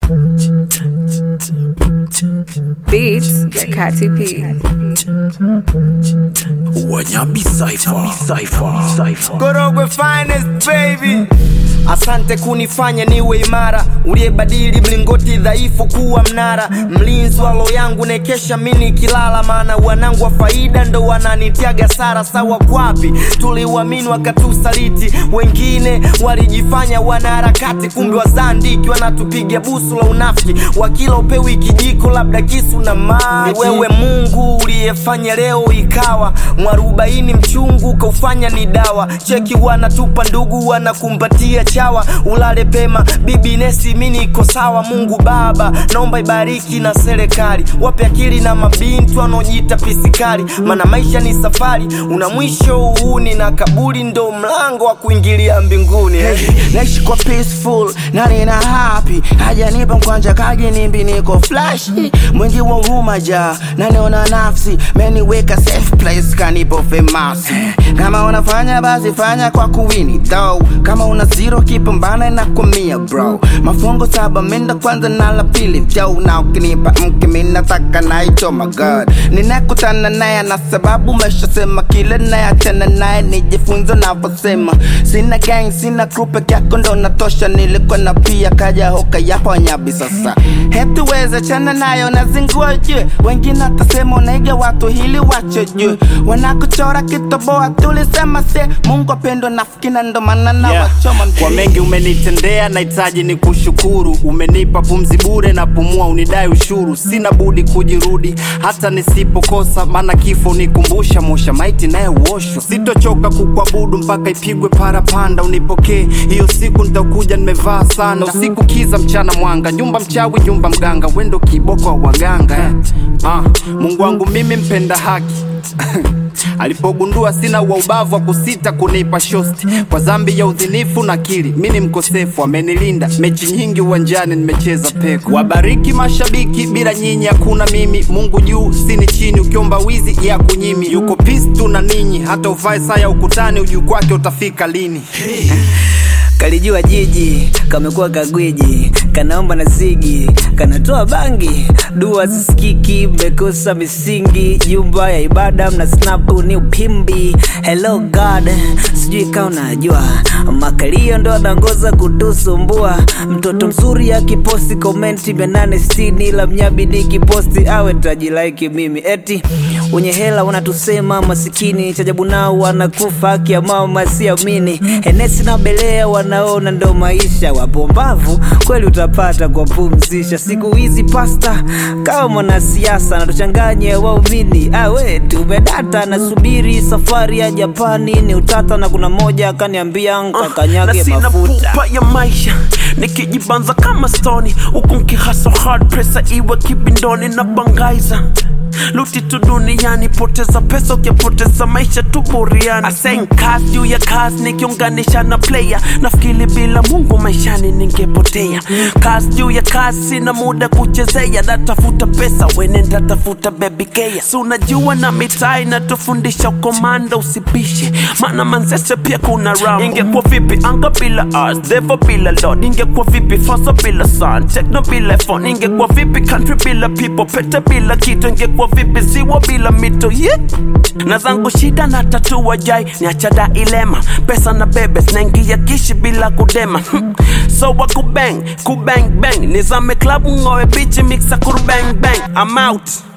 Beats ya Kati P. Wanyabi Cypher. Cypher. Cypher. Korogwe finest baby. Asante kunifanya niwe imara, uliyebadili mlingoti dhaifu kuwa mnara, mlinzi wa roho yangu nekesha mini kilala, maana wanangu wa faida ndo wananitiaga sara. Sawa kwapi tuliuamini wakatusaliti, wengine walijifanya wanaharakati, kumbe wazandiki wanatupiga busu la unafiki, wakila upewi kijiko labda kisu na maji. Ni wewe Mungu uliyefanya leo ikawa mwarobaini mchungu kaufanya ni dawa. Cheki wanatupa ndugu wanakumbatia chawa, ulale pema bibi Nesi, mi niko sawa. Mungu Baba naomba ibariki na serikali, wape akili na mabinti wanaojiita pisikali, maana maisha ni safari, una mwisho uhuni na kaburi ndo mlango wa kuingilia mbinguni. naishi kwa peaceful na nina happy hajanipa mkwanja kaji nimbi niko flash mwingi wa huruma ja naniona nafsi meniweka safe place kanipo famous kama unafanya basi fanya kwa kuwini though kama una zero kipambana na kumia bro mafungo saba minda kwanza na la pili jo na ukinipa mke minataka naicho my god ninakutana naye na sababu meshasema kile nayachana naye nijifunze navyosema sina gang sina crew peke yako ndo natosha nilikuwa na pia kaja hoka yapo nyabi sasa hetuweze chana nayo nazingua jue wengine atasema unaiga watu hili wacho jue wanakuchora kitoboa tulisema se mungu apendo nafikina ndo maana na Yeah. wachoma Kwa mengi umenitendea, nahitaji ni kushukuru. Umenipa pumzi bure na pumua, unidai ushuru. Sina budi kujirudi hata nisipokosa, maana kifo nikumbusha mosha maiti naye uoshwa. Sitochoka kukuabudu mpaka ipigwe parapanda, unipokee hiyo siku nitakuja nimevaa sana. Usiku kiza, mchana mwanga, nyumba mchawi, nyumba mganga, wendo kiboko wa waganga eh. Ah, Mungu wangu mimi mpenda haki alipogundua sina wa ubavu wa kusita kunipa shosti kwa dhambi ya udhinifu na kili mi ni mkosefu amenilinda mechi nyingi uwanjani nimecheza peko wabariki mashabiki bila nyinyi hakuna mimi mungu juu sini chini ukiomba wizi ya kunyimi yuko pistu na ninyi hata uvae saa ya ukutani ujuu kwake utafika lini kalijua jiji kamekuwa kagwiji kanaomba na zigi kanatoa bangi dua zisikiki mmekosa misingi jumba ya ibada mna snapu ni upimbi hello god sijui kaa unajua makalio ndo anaongoza kutusumbua mtoto mzuri akiposti komenti mia nane sitini la mnyabi nikiposti awe tajilaiki mimi eti wenye hela wanatusema masikini chajabu nao wanakufa haki ya mama siamini enesi na belea wanaona ndo maisha wapombavu kweli utapata kwa pumzisha siku hizi pasta kama mwanasiasa natuchanganye waumini awe tumedata nasubiri safari ya japani ni utata na kuna moja akaniambia na nkakanyage sina mafuta pupa ya maisha nikijibanza kama stoni huku nkihaso hard presa iwe kibindoni na bangaiza luti tu duniani poteza pesa ukipoteza maisha tu buriani asen kazi juu ya kazi nikiunganisha na player nafikiri bila mungu maishani ningepotea kazi juu ya kazi sina muda kuchezea natafuta pesa wenenda tafuta baby kea si unajua na mitaa inatufundisha ukomanda usipishe maana manzese pia kuna ram ingekuwa vipi anga bila ars devo bila lord ingekuwa vipi faso bila sun techno bila phone ingekuwa vipi country bila people pete bila kitu ingekuwa vipi ziwa bila mito yeah. na zangu shida na tatua jai niachada ilema pesa na bebe snaingia kishi bila kudema so wa kubang kubang bang nizame klabu ngowe bichi mixa kurubang bang I'm out